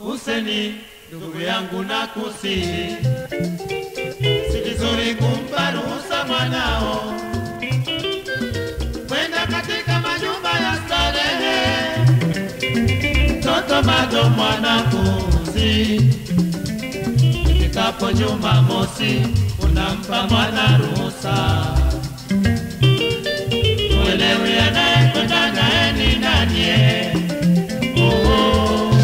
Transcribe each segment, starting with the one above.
Huseni, ndugu yangu na kusihi, si vizuri kumpa ruhusa mwanao kwenda katika majumba ya starehe. Mtoto bado mwanafunzi, ifikapo Jumamosi unampa mwana ruhusa. Uelewi anayekwenda naye ni nani? eh? Oh, oh.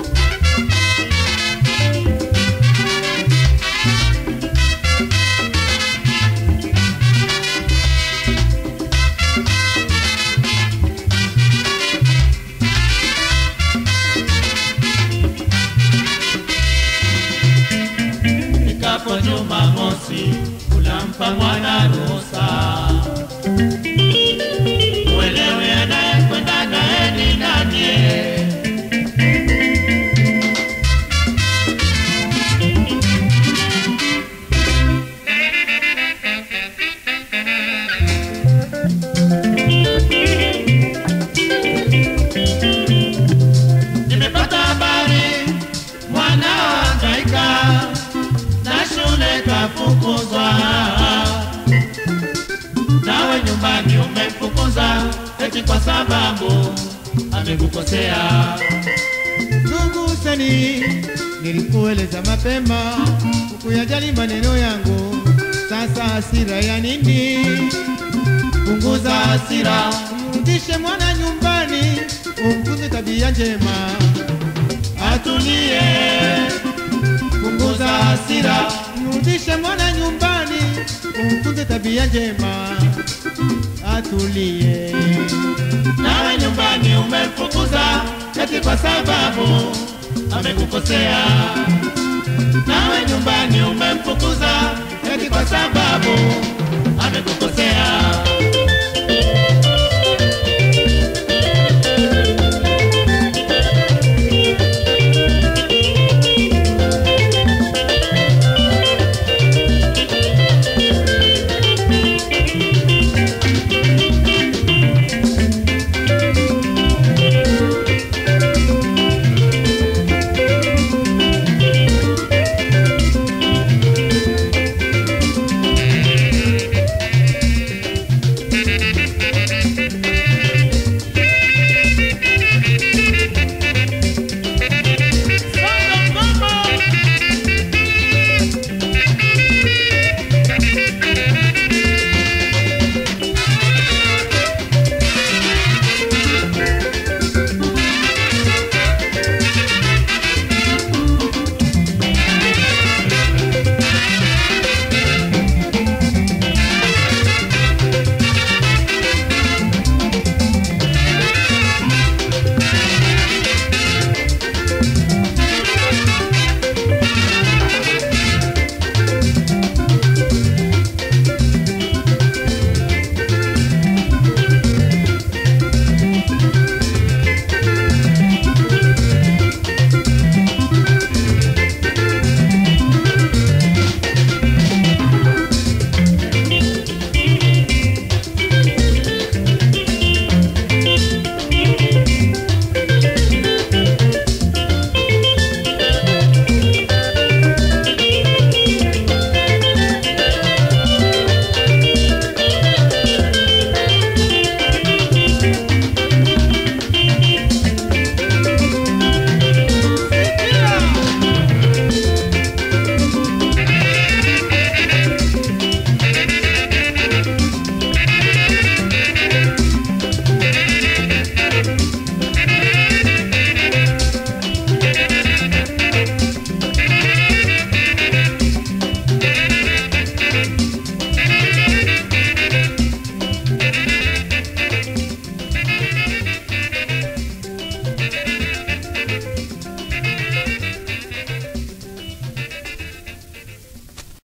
Ifikapo Jumamosi unampa mwana ruhusa. Uelewe anayekwenda naye ni nani? eh? Nimepata habari mwanao hangaika na shule kafukuzwa, nawe nyumbani umemfukuza eti kwa sababu amekukosea. Ndugu Huseni, nilikueleza mapema ukuyajali maneno yangu, sasa hasira ya nini? Punguza hasira, Mrudishe mwana nyumbani, umfunze tabia njema. atulie. Punguza hasira, Mrudishe mwana nyumbani, umfunze tabia njema. Atulie. nawe nyumbani umemfukuza eti kwa sababu amekukosea. Nawe nyumbani umemfukuza eti kwa sababu amekukosea.